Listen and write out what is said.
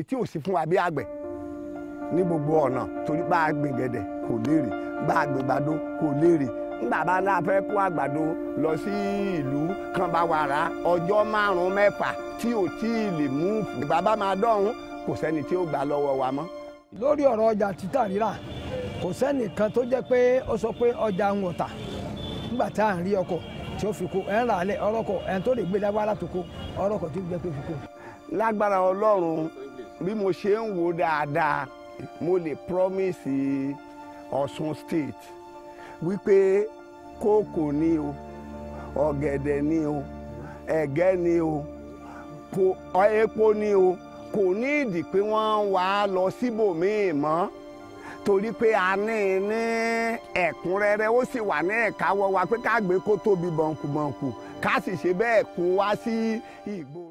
tí ò sí fún wa bí àgbẹ̀ ní gbogbo ọ̀nà torí bá a gbìn gẹ̀dẹ̀ kò léèrè bá a gbìn gbàdo kò léèrè nígbà bá náà fẹ́ kó àgbàdo lọ sí ìlú kan bá wà rà ọjọ́ márùn-ún mẹ́fà tí ò tí ì lè mú ìgbà bá máa dọ̀hún kò sẹ́ni tí ó gbà lọ́wọ́ wa mọ́. lórí ọ̀rọ̀ ọjà títà rírà kò sẹ́nìkan tó jẹ́ pé ó sọ pé ọjà ń wọ̀tà nígbà tá à ń rí ọkọ̀ tí ó fi kó ẹ̀ ń rà á lẹ̀ ọlọ́kọ̀ ẹ̀ ń tó lè gbé dáwọ́ látòkó ọlọ́kọ̀ tí ó jẹ́ pé fi kó. lágbára ọlọ́run bí mo ṣe ń wò dáadáa mo lè promise Ọ̀ṣun state wípé kókò ni o ọ̀gẹ̀dẹ̀ ni o ẹ̀gẹ́ ni o epo ni o kò ní ìdí pé wọ́n wá lọ síbòmíì mọ́ torí pé a ní ní ẹ̀kúnrẹ́rẹ́ ó sì wà ní ẹ̀káwọ́ wa pé ká gbé kó tóbi bọ̀ǹkùbọ̀ǹkù ká sì ṣe bẹ́ẹ̀ kó wá sí ìgboro.